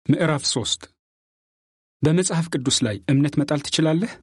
ምዕራፍ 3 በመጽሐፍ ቅዱስ ላይ እምነት መጣል ትችላለህ?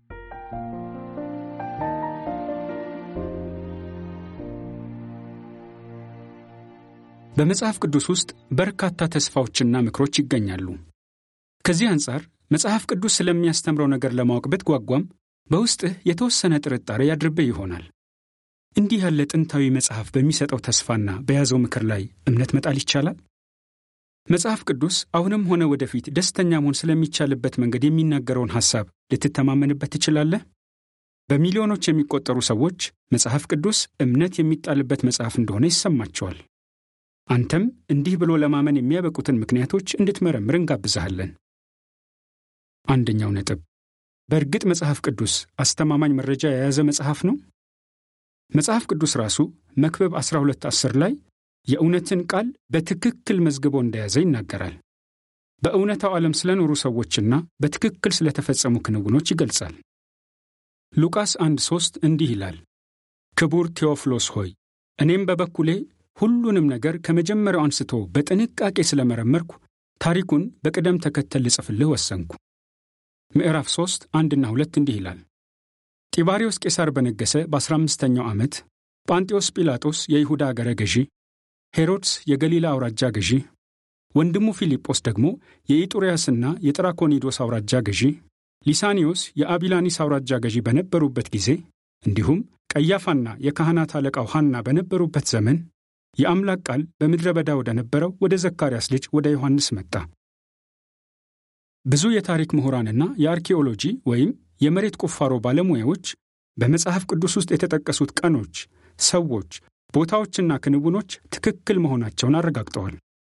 በመጽሐፍ ቅዱስ ውስጥ በርካታ ተስፋዎችና ምክሮች ይገኛሉ። ከዚህ አንጻር መጽሐፍ ቅዱስ ስለሚያስተምረው ነገር ለማወቅ ብትጓጓም በውስጥህ የተወሰነ ጥርጣሬ ያድርብህ ይሆናል። እንዲህ ያለ ጥንታዊ መጽሐፍ በሚሰጠው ተስፋና በያዘው ምክር ላይ እምነት መጣል ይቻላል? መጽሐፍ ቅዱስ አሁንም ሆነ ወደፊት ደስተኛ መሆን ስለሚቻልበት መንገድ የሚናገረውን ሐሳብ ልትተማመንበት ትችላለህ? በሚሊዮኖች የሚቆጠሩ ሰዎች መጽሐፍ ቅዱስ እምነት የሚጣልበት መጽሐፍ እንደሆነ ይሰማቸዋል። አንተም እንዲህ ብሎ ለማመን የሚያበቁትን ምክንያቶች እንድትመረምር እንጋብዛሃለን። አንደኛው ነጥብ፣ በእርግጥ መጽሐፍ ቅዱስ አስተማማኝ መረጃ የያዘ መጽሐፍ ነው? መጽሐፍ ቅዱስ ራሱ መክብብ 12 10 ላይ የእውነትን ቃል በትክክል መዝግቦ እንደያዘ ይናገራል። በእውነታው ዓለም ስለኖሩ ሰዎችና በትክክል ስለተፈጸሙ ክንውኖች ይገልጻል። ሉቃስ 1 3 እንዲህ ይላል፣ ክቡር ቴዎፍሎስ ሆይ እኔም በበኩሌ ሁሉንም ነገር ከመጀመሪያው አንስቶ በጥንቃቄ ስለመረመርኩ ታሪኩን በቅደም ተከተል ልጽፍልህ ወሰንኩ። ምዕራፍ 3 1ና 2 እንዲህ ይላል፣ ጢባሪዎስ ቄሳር በነገሰ በ15ኛው ዓመት ጳንጤዎስ ጲላጦስ የይሁዳ አገረ ገዢ ሄሮድስ የገሊላ አውራጃ ገዢ፣ ወንድሙ ፊልጶስ ደግሞ የኢጡርያስና የጥራኮኒዶስ አውራጃ ገዢ፣ ሊሳኒዮስ የአቢላኒስ አውራጃ ገዢ በነበሩበት ጊዜ እንዲሁም ቀያፋና የካህናት አለቃው ሐና በነበሩበት ዘመን የአምላክ ቃል በምድረ በዳ ወደ ነበረው ወደ ዘካርያስ ልጅ ወደ ዮሐንስ መጣ። ብዙ የታሪክ ምሁራንና የአርኪኦሎጂ ወይም የመሬት ቁፋሮ ባለሙያዎች በመጽሐፍ ቅዱስ ውስጥ የተጠቀሱት ቀኖች፣ ሰዎች ቦታዎችና ክንውኖች ትክክል መሆናቸውን አረጋግጠዋል።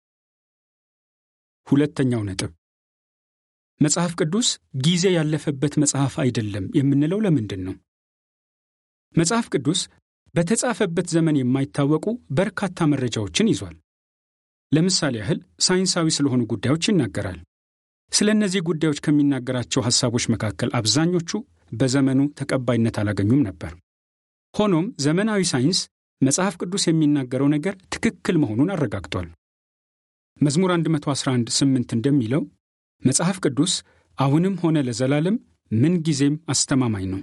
ሁለተኛው ነጥብ መጽሐፍ ቅዱስ ጊዜ ያለፈበት መጽሐፍ አይደለም የምንለው ለምንድን ነው? መጽሐፍ ቅዱስ በተጻፈበት ዘመን የማይታወቁ በርካታ መረጃዎችን ይዟል። ለምሳሌ ያህል ሳይንሳዊ ስለሆኑ ጉዳዮች ይናገራል። ስለ እነዚህ ጉዳዮች ከሚናገራቸው ሐሳቦች መካከል አብዛኞቹ በዘመኑ ተቀባይነት አላገኙም ነበር። ሆኖም ዘመናዊ ሳይንስ መጽሐፍ ቅዱስ የሚናገረው ነገር ትክክል መሆኑን አረጋግጧል። መዝሙር 111 8 እንደሚለው መጽሐፍ ቅዱስ አሁንም ሆነ ለዘላለም ምንጊዜም አስተማማኝ ነው።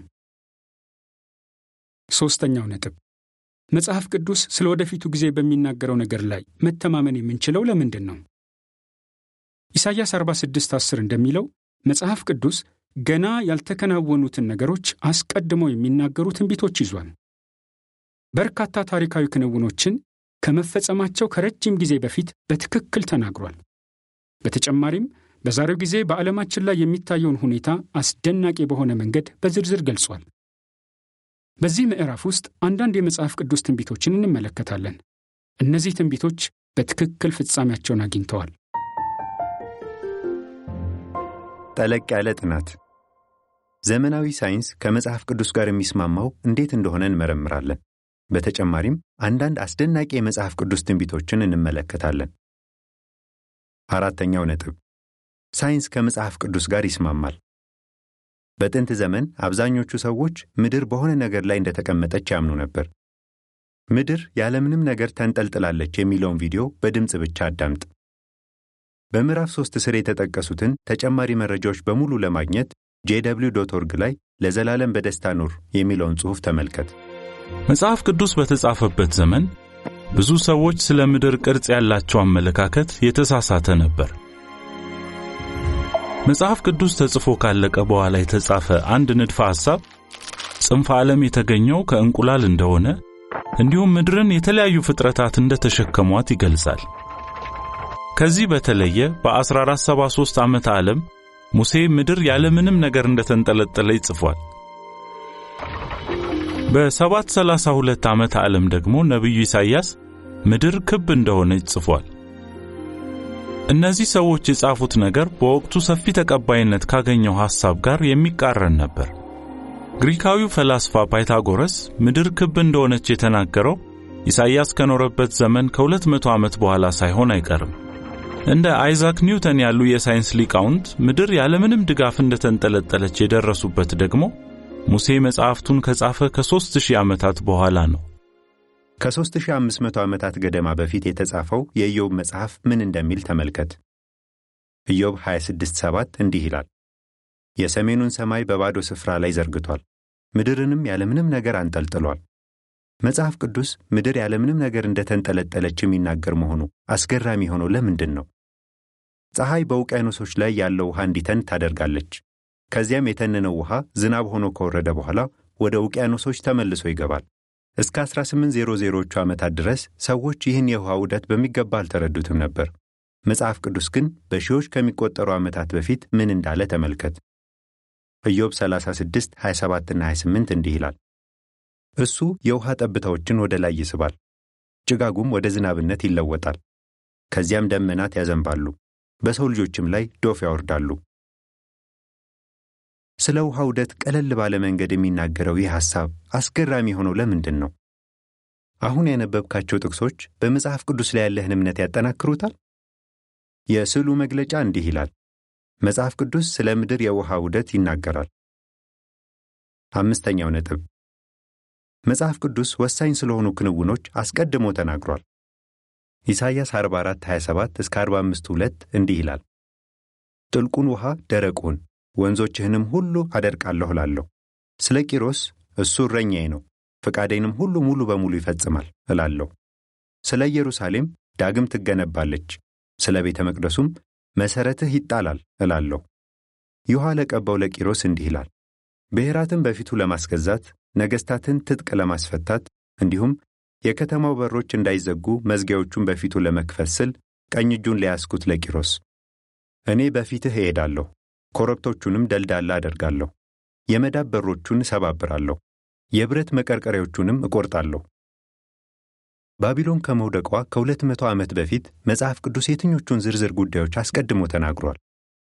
ሦስተኛው ነጥብ መጽሐፍ ቅዱስ ስለ ወደፊቱ ጊዜ በሚናገረው ነገር ላይ መተማመን የምንችለው ለምንድን ነው? ኢሳይያስ 46 10 እንደሚለው መጽሐፍ ቅዱስ ገና ያልተከናወኑትን ነገሮች አስቀድመው የሚናገሩ ትንቢቶች ይዟል። በርካታ ታሪካዊ ክንውኖችን ከመፈጸማቸው ከረጅም ጊዜ በፊት በትክክል ተናግሯል። በተጨማሪም በዛሬው ጊዜ በዓለማችን ላይ የሚታየውን ሁኔታ አስደናቂ በሆነ መንገድ በዝርዝር ገልጿል። በዚህ ምዕራፍ ውስጥ አንዳንድ የመጽሐፍ ቅዱስ ትንቢቶችን እንመለከታለን። እነዚህ ትንቢቶች በትክክል ፍጻሜያቸውን አግኝተዋል። ጠለቅ ያለ ጥናት ዘመናዊ ሳይንስ ከመጽሐፍ ቅዱስ ጋር የሚስማማው እንዴት እንደሆነ እንመረምራለን። በተጨማሪም አንዳንድ አስደናቂ የመጽሐፍ ቅዱስ ትንቢቶችን እንመለከታለን። አራተኛው ነጥብ ሳይንስ ከመጽሐፍ ቅዱስ ጋር ይስማማል። በጥንት ዘመን አብዛኞቹ ሰዎች ምድር በሆነ ነገር ላይ እንደተቀመጠች ያምኑ ነበር። ምድር ያለምንም ነገር ተንጠልጥላለች የሚለውን ቪዲዮ በድምፅ ብቻ አዳምጥ። በምዕራፍ ሦስት ስር የተጠቀሱትን ተጨማሪ መረጃዎች በሙሉ ለማግኘት ጄደብሊው ዶት ኦርግ ላይ ለዘላለም በደስታ ኑር የሚለውን ጽሑፍ ተመልከት። መጽሐፍ ቅዱስ በተጻፈበት ዘመን ብዙ ሰዎች ስለ ምድር ቅርጽ ያላቸው አመለካከት የተሳሳተ ነበር። መጽሐፍ ቅዱስ ተጽፎ ካለቀ በኋላ የተጻፈ አንድ ንድፈ ሐሳብ ጽንፈ ዓለም የተገኘው ከእንቁላል እንደሆነ እንዲሁም ምድርን የተለያዩ ፍጥረታት እንደተሸከሟት ይገልጻል። ከዚህ በተለየ በ1473 ዓመተ ዓለም ሙሴ ምድር ያለምንም ነገር እንደተንጠለጠለ ይጽፏል። በ732 ዓመተ ዓለም ደግሞ ነቢዩ ኢሳይያስ ምድር ክብ እንደሆነች ጽፏል። እነዚህ ሰዎች የጻፉት ነገር በወቅቱ ሰፊ ተቀባይነት ካገኘው ሐሳብ ጋር የሚቃረን ነበር። ግሪካዊው ፈላስፋ ፓይታጎረስ ምድር ክብ እንደሆነች የተናገረው ኢሳይያስ ከኖረበት ዘመን ከ200 ዓመት በኋላ ሳይሆን አይቀርም። እንደ አይዛክ ኒውተን ያሉ የሳይንስ ሊቃውንት ምድር ያለምንም ድጋፍ እንደተንጠለጠለች የደረሱበት ደግሞ ሙሴ መጽሐፍቱን ከጻፈ ከ3000 ዓመታት በኋላ ነው። ከ3500 ዓመታት ገደማ በፊት የተጻፈው የኢዮብ መጽሐፍ ምን እንደሚል ተመልከት። ኢዮብ 26፥7 እንዲህ ይላል፣ የሰሜኑን ሰማይ በባዶ ስፍራ ላይ ዘርግቷል፣ ምድርንም ያለምንም ነገር አንጠልጥሏል። መጽሐፍ ቅዱስ ምድር ያለምንም ነገር እንደተንጠለጠለች የሚናገር መሆኑ አስገራሚ የሆነው ለምንድን ነው? ፀሐይ በውቅያኖሶች ላይ ያለው ውሃ እንዲተን ታደርጋለች። ከዚያም የተነነው ውሃ ዝናብ ሆኖ ከወረደ በኋላ ወደ ውቅያኖሶች ተመልሶ ይገባል። እስከ 1800ዎቹ ዓመታት ድረስ ሰዎች ይህን የውሃ ዑደት በሚገባ አልተረዱትም ነበር። መጽሐፍ ቅዱስ ግን በሺዎች ከሚቆጠሩ ዓመታት በፊት ምን እንዳለ ተመልከት። ኢዮብ 36 27ና 28 እንዲህ ይላል እሱ የውሃ ጠብታዎችን ወደ ላይ ይስባል፣ ጭጋጉም ወደ ዝናብነት ይለወጣል። ከዚያም ደመናት ያዘንባሉ፣ በሰው ልጆችም ላይ ዶፍ ያወርዳሉ። ስለ ውሃ ዑደት ቀለል ባለ መንገድ የሚናገረው ይህ ሐሳብ አስገራሚ የሆነው ለምንድን ነው? አሁን ያነበብካቸው ጥቅሶች በመጽሐፍ ቅዱስ ላይ ያለህን እምነት ያጠናክሩታል? የስዕሉ መግለጫ እንዲህ ይላል፣ መጽሐፍ ቅዱስ ስለ ምድር የውሃ ዑደት ይናገራል። አምስተኛው ነጥብ መጽሐፍ ቅዱስ ወሳኝ ስለሆኑ ክንውኖች አስቀድሞ ተናግሯል። ኢሳይያስ 44 27 እስከ 45 2 እንዲህ ይላል፣ ጥልቁን ውሃ ደረቁን ወንዞችህንም ሁሉ አደርቃለሁ እላለሁ። ስለ ቂሮስ እሱ እረኛዬ ነው፣ ፈቃዴንም ሁሉ ሙሉ በሙሉ ይፈጽማል እላለሁ። ስለ ኢየሩሳሌም ዳግም ትገነባለች፣ ስለ ቤተ መቅደሱም መሠረትህ ይጣላል እላለሁ። ይሖዋ ለቀባው ለቂሮስ እንዲህ ይላል፣ ብሔራትን በፊቱ ለማስገዛት ነገሥታትን ትጥቅ ለማስፈታት እንዲሁም የከተማው በሮች እንዳይዘጉ መዝጊያዎቹን በፊቱ ለመክፈት ስል ቀኝ እጁን ለያዝኩት ለቂሮስ እኔ በፊትህ እሄዳለሁ፣ ኮረብቶቹንም ደልዳላ አደርጋለሁ፣ የመዳብ በሮቹን እሰባብራለሁ፣ የብረት መቀርቀሪያዎቹንም እቆርጣለሁ። ባቢሎን ከመውደቋ ከሁለት መቶ ዓመት በፊት መጽሐፍ ቅዱስ የትኞቹን ዝርዝር ጉዳዮች አስቀድሞ ተናግሯል?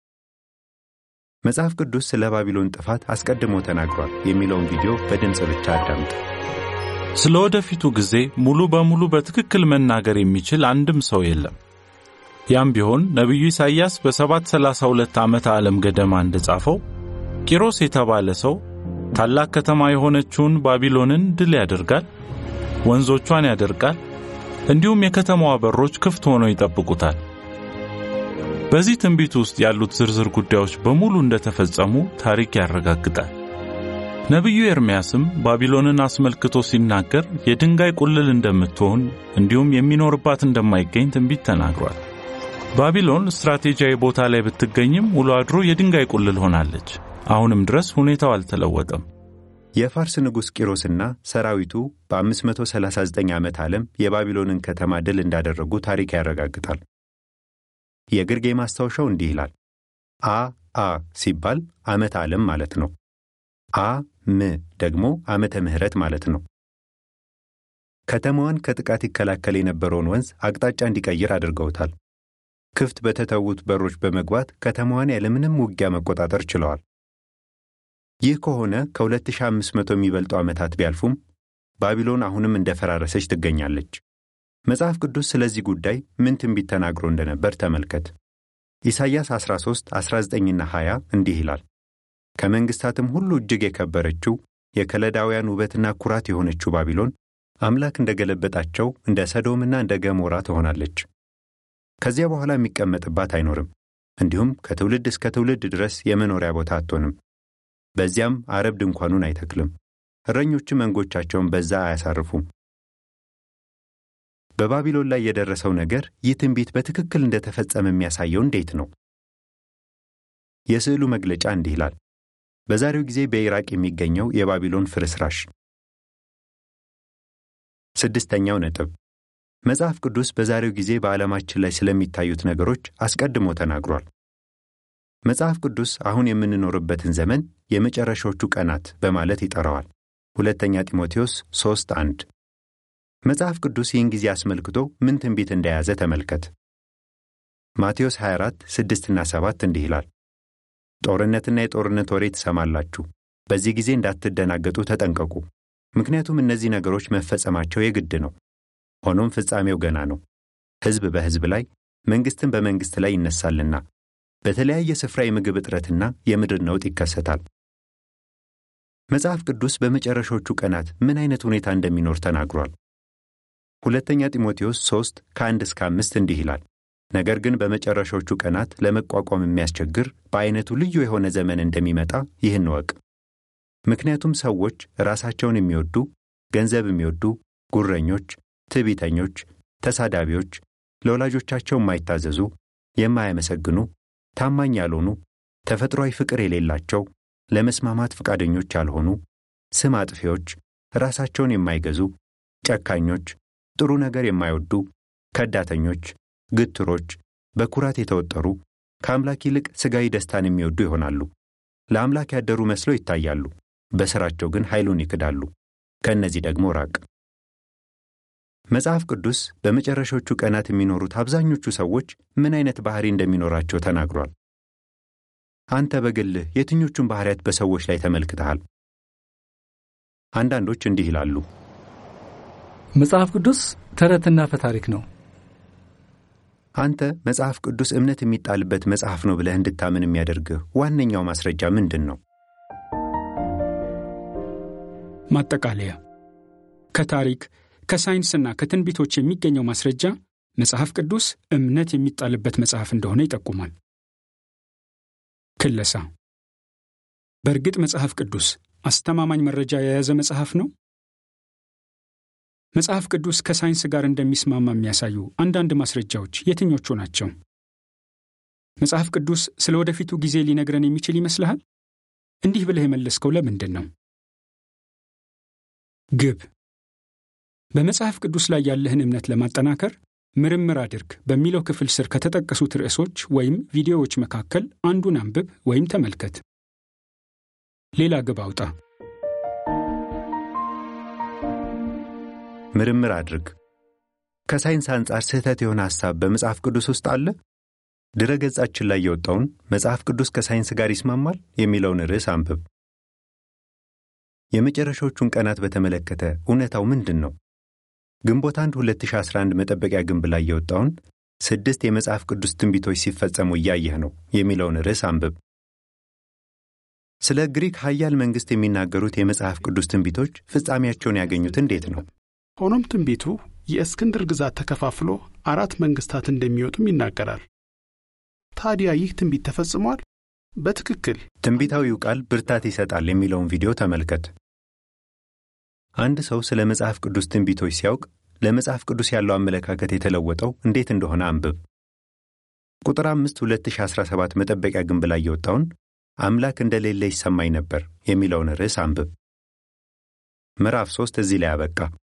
መጽሐፍ ቅዱስ ስለ ባቢሎን ጥፋት አስቀድሞ ተናግሯል የሚለውን ቪዲዮ በድምፅ ብቻ አዳምጥ። ስለ ወደፊቱ ጊዜ ሙሉ በሙሉ በትክክል መናገር የሚችል አንድም ሰው የለም። ያም ቢሆን ነቢዩ ኢሳይያስ በ732 ዓመተ ዓለም ገደማ እንደጻፈው ቂሮስ የተባለ ሰው ታላቅ ከተማ የሆነችውን ባቢሎንን ድል ያደርጋል፣ ወንዞቿን ያደርቃል፣ እንዲሁም የከተማዋ በሮች ክፍት ሆነው ይጠብቁታል። በዚህ ትንቢት ውስጥ ያሉት ዝርዝር ጉዳዮች በሙሉ እንደተፈጸሙ ታሪክ ያረጋግጣል። ነቢዩ ኤርምያስም ባቢሎንን አስመልክቶ ሲናገር የድንጋይ ቁልል እንደምትሆን እንዲሁም የሚኖርባት እንደማይገኝ ትንቢት ተናግሯል። ባቢሎን ስትራቴጂያዊ ቦታ ላይ ብትገኝም ውሎ አድሮ የድንጋይ ቁልል ሆናለች። አሁንም ድረስ ሁኔታው አልተለወጠም። የፋርስ ንጉሥ ቂሮስና ሰራዊቱ በ539 ዓመት ዓለም የባቢሎንን ከተማ ድል እንዳደረጉ ታሪክ ያረጋግጣል። የግርጌ ማስታወሻው እንዲህ ይላል። አ አ ሲባል ዓመተ ዓለም ማለት ነው። አ ም ደግሞ ዓመተ ምሕረት ማለት ነው። ከተማዋን ከጥቃት ይከላከል የነበረውን ወንዝ አቅጣጫ እንዲቀይር አድርገውታል። ክፍት በተተዉት በሮች በመግባት ከተማዋን ያለምንም ውጊያ መቆጣጠር ችለዋል። ይህ ከሆነ ከ2500 የሚበልጡ ዓመታት ቢያልፉም ባቢሎን አሁንም እንደፈራረሰች ትገኛለች። መጽሐፍ ቅዱስ ስለዚህ ጉዳይ ምን ትንቢት ተናግሮ እንደነበር ተመልከት። ኢሳይያስ 13 19ና 20 እንዲህ ይላል፣ ከመንግሥታትም ሁሉ እጅግ የከበረችው የከለዳውያን ውበትና ኩራት የሆነችው ባቢሎን አምላክ እንደገለበጣቸው እንደ ሰዶምና እንደ ገሞራ ትሆናለች። ከዚያ በኋላ የሚቀመጥባት አይኖርም፣ እንዲሁም ከትውልድ እስከ ትውልድ ድረስ የመኖሪያ ቦታ አትሆንም። በዚያም አረብ ድንኳኑን አይተክልም፣ እረኞችም መንጎቻቸውን በዛ አያሳርፉም። በባቢሎን ላይ የደረሰው ነገር ይህ ትንቢት በትክክል እንደተፈጸመ የሚያሳየው እንዴት ነው? የስዕሉ መግለጫ እንዲህ ይላል። በዛሬው ጊዜ በኢራቅ የሚገኘው የባቢሎን ፍርስራሽ። ስድስተኛው ነጥብ መጽሐፍ ቅዱስ በዛሬው ጊዜ በዓለማችን ላይ ስለሚታዩት ነገሮች አስቀድሞ ተናግሯል። መጽሐፍ ቅዱስ አሁን የምንኖርበትን ዘመን የመጨረሻዎቹ ቀናት በማለት ይጠራዋል። ሁለተኛ ጢሞቴዎስ 3 1 መጽሐፍ ቅዱስ ይህን ጊዜ አስመልክቶ ምን ትንቢት እንደያዘ ተመልከት። ማቴዎስ 24 6ና 7 እንዲህ ይላል፣ ጦርነትና የጦርነት ወሬ ትሰማላችሁ፣ በዚህ ጊዜ እንዳትደናገጡ ተጠንቀቁ፣ ምክንያቱም እነዚህ ነገሮች መፈጸማቸው የግድ ነው። ሆኖም ፍጻሜው ገና ነው። ሕዝብ በሕዝብ ላይ መንግሥትን በመንግሥት ላይ ይነሳልና በተለያየ ስፍራ የምግብ እጥረትና የምድር ነውጥ ይከሰታል። መጽሐፍ ቅዱስ በመጨረሻዎቹ ቀናት ምን አይነት ሁኔታ እንደሚኖር ተናግሯል። ሁለተኛ ጢሞቴዎስ 3 ከ1 እስከ 5 እንዲህ ይላል፣ ነገር ግን በመጨረሻዎቹ ቀናት ለመቋቋም የሚያስቸግር በዐይነቱ ልዩ የሆነ ዘመን እንደሚመጣ ይህን እወቅ። ምክንያቱም ሰዎች ራሳቸውን የሚወዱ፣ ገንዘብ የሚወዱ፣ ጉረኞች፣ ትዕቢተኞች፣ ተሳዳቢዎች፣ ለወላጆቻቸው የማይታዘዙ፣ የማያመሰግኑ፣ ታማኝ ያልሆኑ፣ ተፈጥሯዊ ፍቅር የሌላቸው፣ ለመስማማት ፈቃደኞች ያልሆኑ፣ ስም አጥፊዎች፣ ራሳቸውን የማይገዙ፣ ጨካኞች፣ ጥሩ ነገር የማይወዱ፣ ከዳተኞች፣ ግትሮች፣ በኩራት የተወጠሩ፣ ከአምላክ ይልቅ ሥጋዊ ደስታን የሚወዱ ይሆናሉ። ለአምላክ ያደሩ መስለው ይታያሉ፣ በሥራቸው ግን ኃይሉን ይክዳሉ። ከእነዚህ ደግሞ ራቅ። መጽሐፍ ቅዱስ በመጨረሻዎቹ ቀናት የሚኖሩት አብዛኞቹ ሰዎች ምን አይነት ባህሪ እንደሚኖራቸው ተናግሯል። አንተ በግልህ የትኞቹን ባህሪያት በሰዎች ላይ ተመልክተሃል? አንዳንዶች እንዲህ ይላሉ። መጽሐፍ ቅዱስ ተረትና ፈታሪክ ነው። አንተ መጽሐፍ ቅዱስ እምነት የሚጣልበት መጽሐፍ ነው ብለህ እንድታምን የሚያደርግህ ዋነኛው ማስረጃ ምንድን ነው? ማጠቃለያ ከታሪክ ከሳይንስና ከትንቢቶች የሚገኘው ማስረጃ መጽሐፍ ቅዱስ እምነት የሚጣልበት መጽሐፍ እንደሆነ ይጠቁማል። ክለሳ በእርግጥ መጽሐፍ ቅዱስ አስተማማኝ መረጃ የያዘ መጽሐፍ ነው? መጽሐፍ ቅዱስ ከሳይንስ ጋር እንደሚስማማ የሚያሳዩ አንዳንድ ማስረጃዎች የትኞቹ ናቸው? መጽሐፍ ቅዱስ ስለ ወደፊቱ ጊዜ ሊነግረን የሚችል ይመስልሃል? እንዲህ ብለህ የመለስከው ለምንድን ነው? ግብ በመጽሐፍ ቅዱስ ላይ ያለህን እምነት ለማጠናከር ምርምር አድርግ በሚለው ክፍል ስር ከተጠቀሱት ርዕሶች ወይም ቪዲዮዎች መካከል አንዱን አንብብ ወይም ተመልከት። ሌላ ግብ አውጣ። ምርምር አድርግ። ከሳይንስ አንጻር ስህተት የሆነ ሐሳብ በመጽሐፍ ቅዱስ ውስጥ አለ? ድረ ገጻችን ላይ የወጣውን መጽሐፍ ቅዱስ ከሳይንስ ጋር ይስማማል የሚለውን ርዕስ አንብብ። የመጨረሻዎቹን ቀናት በተመለከተ እውነታው ምንድን ነው? ግንቦት 1 2011 መጠበቂያ ግንብ ላይ የወጣውን ስድስት የመጽሐፍ ቅዱስ ትንቢቶች ሲፈጸሙ እያየህ ነው የሚለውን ርዕስ አንብብ። ስለ ግሪክ ኃያል መንግሥት የሚናገሩት የመጽሐፍ ቅዱስ ትንቢቶች ፍጻሜያቸውን ያገኙት እንዴት ነው? ሆኖም ትንቢቱ የእስክንድር ግዛት ተከፋፍሎ አራት መንግሥታት እንደሚወጡም ይናገራል። ታዲያ ይህ ትንቢት ተፈጽሟል? በትክክል ትንቢታዊው ቃል ብርታት ይሰጣል የሚለውን ቪዲዮ ተመልከት። አንድ ሰው ስለ መጽሐፍ ቅዱስ ትንቢቶች ሲያውቅ ለመጽሐፍ ቅዱስ ያለው አመለካከት የተለወጠው እንዴት እንደሆነ አንብብ። ቁጥር 5 2017 መጠበቂያ ግንብ ላይ የወጣውን አምላክ እንደሌለ ይሰማኝ ነበር የሚለውን ርዕስ አንብብ። ምዕራፍ 3 እዚህ ላይ አበቃ።